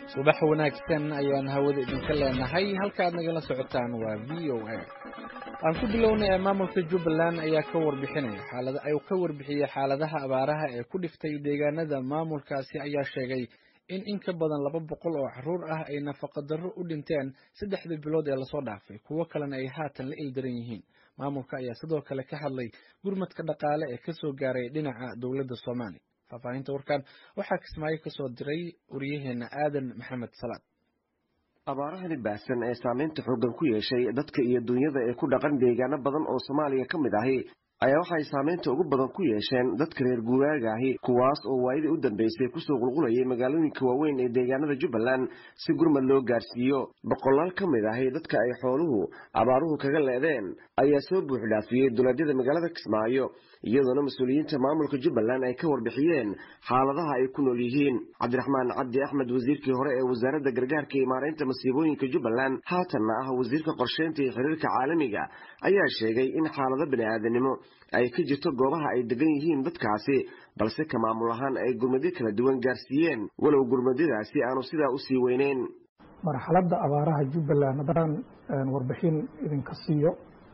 subax wanaagsan ayaan hawada idinka leenahay halkaaad nagala socotaan waa v o a aan ku bilownay maamulka jubbaland ayaa ka warbixinaya xaalada ay ka warbixiyey xaaladaha abaaraha ee ku dhiftay deegaanada maamulkaasi ayaa sheegay in in ka badan laba boqol oo caruur ah ay nafaqa darro u dhinteen saddexdii bilood ee lasoo dhaafay kuwo kalena ay haatan la ildaran yihiin maamulka ayaa sidoo kale ka hadlay gurmadka dhaqaale ee kasoo gaaray dhinaca dowladda soomaaliya faahfaahinta warkan waxaa kismaayo kasoo diray wariyaheena aadan maxamed salaad abaarahani baahsan ee saameynta xooggan ku yeeshay dadka iyo dunyada ee ku dhaqan deegaano badan oo soomaaliya ka mid ahi ayaa waxay saameynta ugu badan ku yeesheen dadka reer guuraaga ahi kuwaas oo waayadii u dambeysay kusoo qulqulayay magaalooyinka waaweyn ee deegaanada jubbaland si gurmad loo gaarsiiyo boqolaal ka mid ahi dadka ay xooluhu abaaruhu kaga leedeen ayaa soo buuxdhaafiyey duleedyada magaalada kismaayo iyadoona mas-uuliyiinta maamulka jubbaland ay ka warbixiyeen xaaladaha ay ku nool yihiin cabdiraxmaan cabdi axmed wasiirkii hore ee wasaaradda gargaarka iyo maareynta masiibooyinka jubbaland haatanna ah wasiirka qorsheynta iyo xiriirka caalamiga ayaa sheegay in xaalado bani-aadanimo ay ka jirto goobaha ay degan yihiin dadkaasi balse ka maamul ahaan ay gurmadyo kala duwan gaarsiiyeen walow gurmadyadaasi aanu sidaa usii weyneyn marxaladda abaaraha jubbaland haddaan warbixin idinka siiyo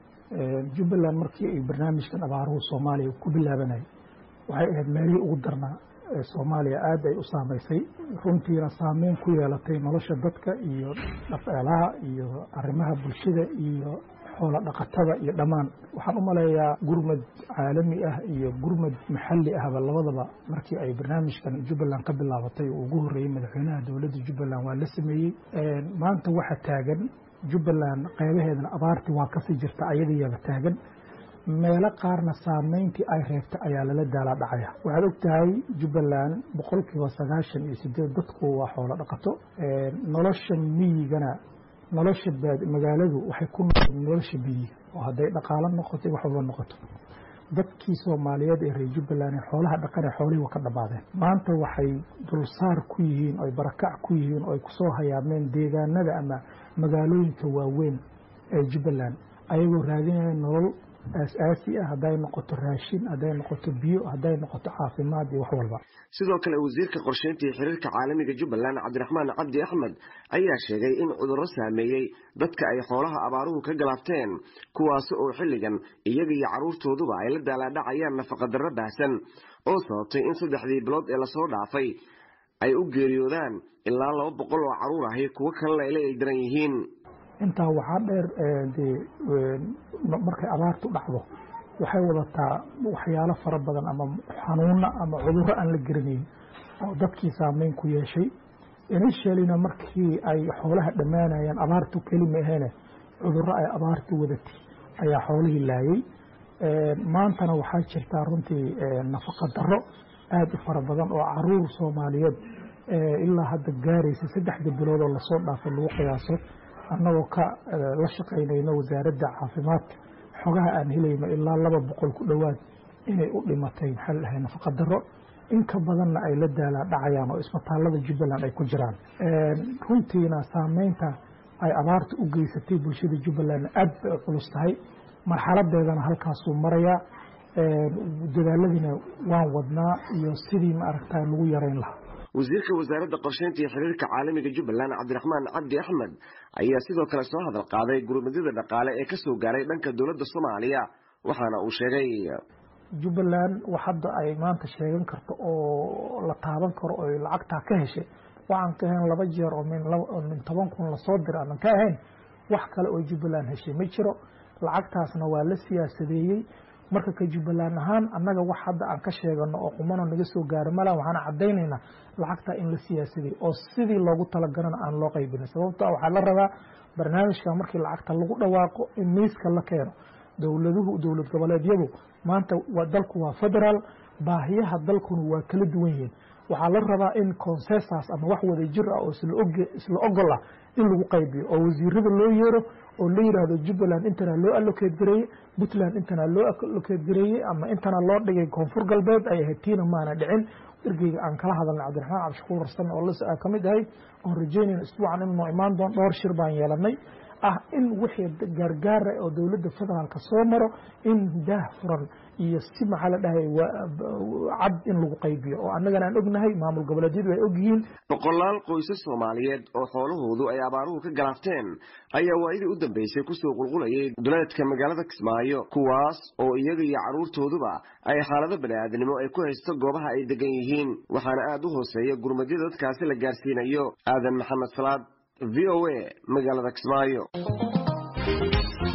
jubbaland markii ay barnaamijkan abaaruhu soomaaliya ku bilaabanayay waxay ahayd meelihii ugu darnaa ee soomaaliya aad ay u saamaysay runtiina saameyn ku yeelatay nolosha dadka iyo dhaqaalaha iyo arrimaha bulshada iyo xoola dhaqatada iyo dhammaan waxaan u maleeyaa gurmad caalami ah iyo gurmad maxalli ahba labadaba markii ay barnaamijkan jubbaland ka bilaabatay oo ugu horreeyey madaxweynaha dowladda jubbaland waa la sameeyey maanta waxa taagan jubbaland qaybaheedana abaartii waa kasii jirta ayadayaaba taagan meelo qaarna saameyntii ay reebtay ayaa lala daalaa dhacaya waxaad og tahay jubbaland boqolkiiba sagaashan iyo sideed dadku waa xoolo dhaqato nolosha miyigana nolosha magaaladu waxay ku noqon nolosha miyiga oo hadday dhaqaalo noqoto wax walba noqoto dadkii soomaaliyeed ee reer jubbaland ee xoolaha dhaqan ee xoolihii waa ka dhammaadeen maanta waxay dulsaar ku yihiin oy barakac ku yihiin oo ay kusoo hayaameen deegaanada ama magaalooyinka waaweyn ee jubbaland ayagoo raadinaya nolol aas-aasi ah hadday noqoto raashin hadday noqoto biyo hadday noqoto caafimaad iyo wax walba sidoo kale wasiirka qorsheynta iyo xiriirka caalamiga jubbaland cabdiraxmaan cabdi axmed ayaa sheegay in cudurro saameeyey dadka ay xoolaha abaaruhu ka galaabteen kuwaasi oo xilligan iyaga iyo carruurtooduba ay la daalaadhacayaan nafaqadarro baahsan oo sababtay in saddexdii bilood ee lasoo dhaafay ay u geeriyoodaan ilaa laba boqol oo carruur ahi kuwo kalena ay la ildaran yihiin intaa waxaa dheer dee markay abaartu dhacdo waxay wadataa waxyaalo fara badan ama xanuuna ama cudurro aan la geranayn oo dadkii saameyn ku yeeshay initialina markii ay xoolaha dhammaanayaan abaartu kelima aheene cudurro ay abaartu wadatay ayaa xoolihii laayay maantana waxaa jirtaa runtii nafaqa darro aada u fara badan oo caruur soomaaliyeed ilaa hadda gaaraysa saddexda bilood oo lasoo dhaafay lagu qiyaaso annagoo ka la shaqaynayno wasaaradda caafimaadka xogaha aan helayno ilaa laba boqol ku dhowaad inay u dhimatay maxaa la dhahay nafaqa darro in ka badanna ay la daalaa dhacayaan oo isbitaallada jubbaland ay ku jiraan runtiina saameynta ay abaarta u geysatay bulshada jubbalandna aad bay u culus tahay marxaladeedana halkaasuu marayaa dadaaladiina waan wadnaa iyo sidii ma aragtaa lagu yarayn lahaa wasiirka wasaaradda qorsheynta iyo xiriirka caalamiga jubbaland cabdiraxmaan cabdi axmed ayaa sidoo kale soo hadal qaaday gurmadyada dhaqaale ee kasoo gaaray dhanka dowladda soomaaliya waxaana uu sheegay jubbaland wax hadda ay maanta sheegan karto oo la taaban karo oy lacagtaa ka heshay waxaan ka ahayn laba jeer oo min toban kun lasoo dira aanan ka ahayn wax kale oo jubbaland heshay ma jiro lacagtaasna waa la siyaasadeeyey marka ka jubbaland ahaan annaga wax hadda aan ka sheegano oo qumano naga soo gaaro mala waxaan caddaynaynaa lacagtaa in la siyaasaday oo sidii loogu talagalana aan loo qaybinin sababto waxaa la rabaa barnaamijka markii lacagta lagu dhawaaqo in miiska la keeno dowladuhu dowlad goboleedyadu maanta dalku waa federaal baahiyaha dalkuna waa kala duwan yihiin waxaa la rabaa in consensas ama wax wada jir ah oo isla ogol ah in lagu qaybiyo oo wasiirada loo yeero oo la yidhaahdo jubbaland intana loo allokeed gareeyey puntland intana loo allokeed gareeyey ama intana loo dhigay koonfur galbeed ay ahayd tiina maana dhicin ergeyga aan kala hadalnay cabdiraxmaan cabdishakuur rarsame oo lis ka mid ahay oon rajeynayna isbuucan inuu imaan doon dhowr shir baan yeelanay ah in wixii gaargaara oo dowladda federaalka soo maro in daah furan iyo si maxaa la dhahay cad in lagu qaybiyo oo annagana aan ognahay maamul goboleedyadu ay ogyihiin boqolaal qoysas soomaaliyeed oo xoolahoodu ay abaaruhu ka galaafteen ayaa waayadii u dambeysay kusoo qulqulayay duleedka magaalada kismaayo kuwaas oo iyaga iyo carruurtooduba ay xaalado bani'aadnimo ay ku haysto goobaha ay degan yihiin waxaana aad u hooseeya gurmadyada dadkaasi la gaarsiinayo aadan maxamed salaad v o a magaalada kismaayo